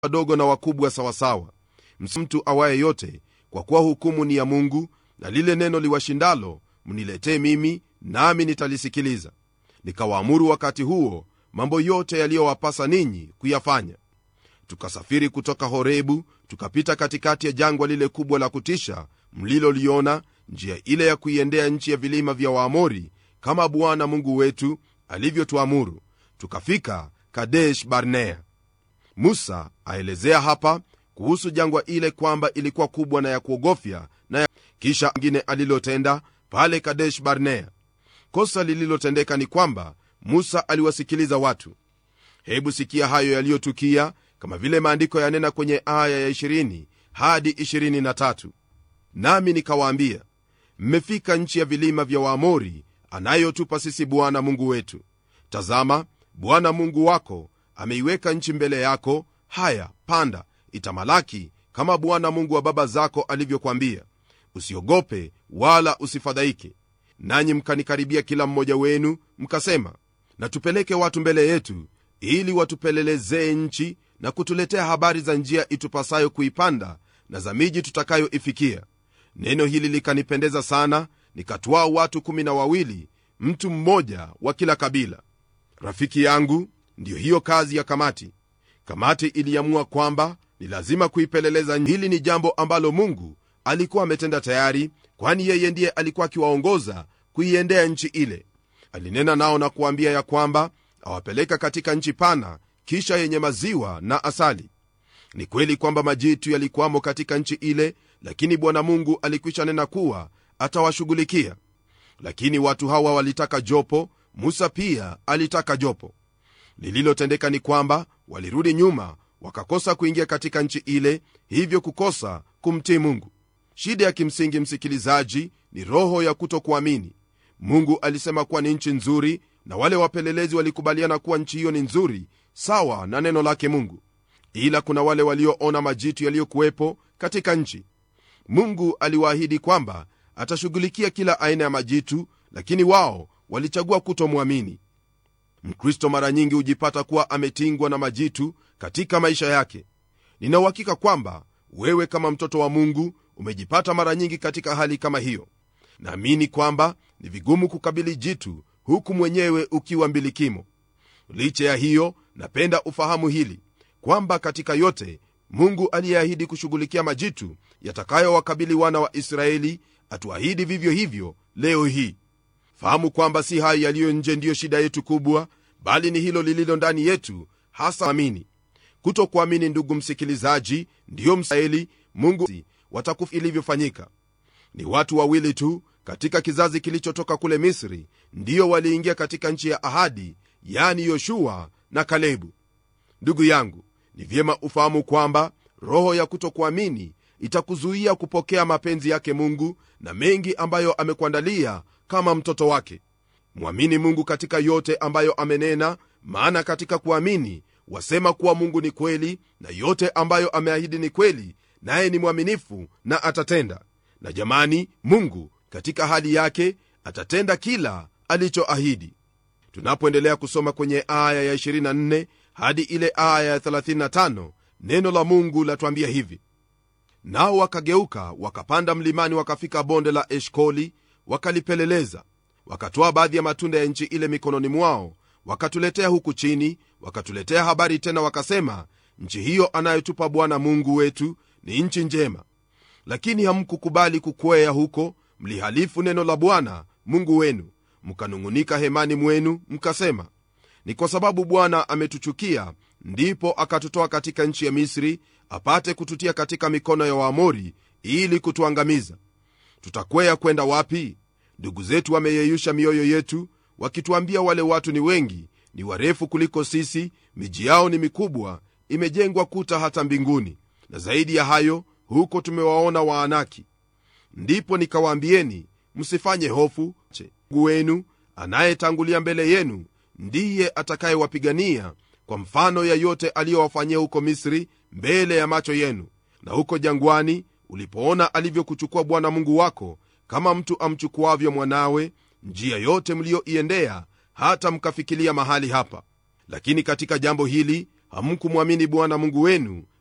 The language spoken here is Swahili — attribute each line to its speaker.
Speaker 1: wadogo na wakubwa sawasawa mtu awaye yote kwa kuwa hukumu ni ya mungu na lile neno liwashindalo mniletee mimi nami nitalisikiliza nikawaamuru wakati huo mambo yote yaliyowapasa ninyi kuyafanya tukasafiri kutoka horebu tukapita katikati ya jangwa lile kubwa la kutisha mliloliona njia ile ya kuiendea nchi ya vilima vya waamori kama bwana mungu wetu alivyotuamuru tukafika kadesh barnea musa aelezea hapa kuhusu jangwa ile kwamba ilikuwa kubwa na ya kuogofya na ya... kisha ngine alilotenda pale kadesh barnea kosa lililotendeka ni kwamba musa aliwasikiliza watu hebu sikia hayo yaliyotukia kama vile maandiko yanena kwenye aya ya 20 hadi 23 nami nikawaambia mmefika nchi ya vilima vya waamori anayotupa sisi bwana mungu wetu tazama bwana mungu wako ameiweka nchi mbele yako haya panda itamalaki kama bwana mungu wa baba zako alivyokwambia usiogope wala usifadhaike nanyi mkanikaribia kila mmoja wenu mkasema na tupeleke watu mbele yetu ili watupelelezee nchi na kutuletea habari za njia itupasayo kuipanda na za miji tutakayoifikia neno hili likanipendeza sana nikatwaa watu kumi na wawili mtu mmoja wa kila kabila rafiki yangu ndiyo hiyo kazi ya kamati kamati iliamua kwamba ni lazima kuipeleleza hili ni jambo ambalo mungu alikuwa ametenda tayari kwani yeye ndiye alikuwa akiwaongoza kuiendea nchi ile alinena nao na kuambia ya kwamba awapeleka katika nchi pana kisha yenye maziwa na asali ni kweli kwamba majitu yalikuwamo katika nchi ile lakini bwana mungu alikwisha nena kuwa atawashughulikia lakini watu hawa walitaka jopo musa pia alitaka jopo lililotendeka ni kwamba walirudi nyuma wakakosa kuingia katika nchi ile hivyo kukosa kumtii mungu shida ya kimsingi msikilizaji ni roho ya kutokuamini mungu alisema kuwa ni nchi nzuri na wale wapelelezi walikubaliana kuwa nchi hiyo ni nzuri sawa na neno lake mungu ila kuna wale walioona majitu yaliyokuwepo katika nchi mungu aliwaahidi kwamba atashughulikia kila aina ya majitu lakini wao walichagua kutomwamini mkristo mara nyingi hujipata kuwa ametingwa na majitu katika maisha yake ninauhakika kwamba wewe kama mtoto wa mungu umejipata mara nyingi katika hali kama hiyo naamini kwamba ni vigumu kukabili jitu huku mwenyewe ukiwa mbilikimo licha ya hiyo napenda ufahamu hili kwamba katika yote mungu aliyeahidi kushughulikia majitu yatakayowakabili wana wa israeli atuahidi vivyo hivyo leo hii fahamu kwamba si hayo yaliyo nje ndiyo shida yetu kubwa bali ni hilo lililo ndani yetu hasa amini kutokuamini ndugu msikilizaji ndiyo msaeli mungu watakufa ilivyofanyika ni watu wawili tu katika kizazi kilichotoka kule misri ndiyo waliingia katika nchi ya ahadi yani yoshua na kalebu ndugu yangu ni vyema ufahamu kwamba roho ya kutokuamini itakuzuia kupokea mapenzi yake mungu na mengi ambayo amekuandalia kama mtoto wake mwamini mungu katika yote ambayo amenena maana katika kuamini wasema kuwa mungu ni kweli na yote ambayo ameahidi ni kweli naye ni mwaminifu na atatenda na jamani mungu katika hali yake atatenda kila alichoahidi tunapoendelea kusoma kwenye aya ya 24 hadi ile aya ya 35 neno la mungu latwambia hivi nao wakageuka wakapanda mlimani wakafika bonde la eshkoli wakalipeleleza wakatoa baadhi ya matunda ya nchi ile mikononi mwao wakatuletea huku chini wakatuletea habari tena wakasema nchi hiyo anayotupa bwana mungu wetu ni nchi njema lakini hamkukubali kukwea huko mlihalifu neno la bwana mungu wenu mkanung'unika hemani mwenu mkasema ni kwa sababu bwana ametuchukia ndipo akatutoa katika nchi ya misri apate kututia katika mikono ya waamori ili kutuangamiza tutakwea kwenda wapi ndugu zetu wameyeyusha mioyo yetu wakituambia wale watu ni wengi ni warefu kuliko sisi miji yao ni mikubwa imejengwa kuta hata mbinguni na zaidi ya hayo huko tumewaona waanaki ndipo nikawaambieni msifanye hofu mungu wenu anayetangulia mbele yenu ndiye atakayewapigania kwa mfano ya yote aliyowafanyia huko misri mbele ya macho yenu na huko jangwani ulipoona alivyokuchukua bwana mungu wako kama mtu amchukuavyo mwanawe njia yote mliyoiendea hata mkafikilia mahali hapa lakini katika jambo hili hamkumwamini bwana mungu wenu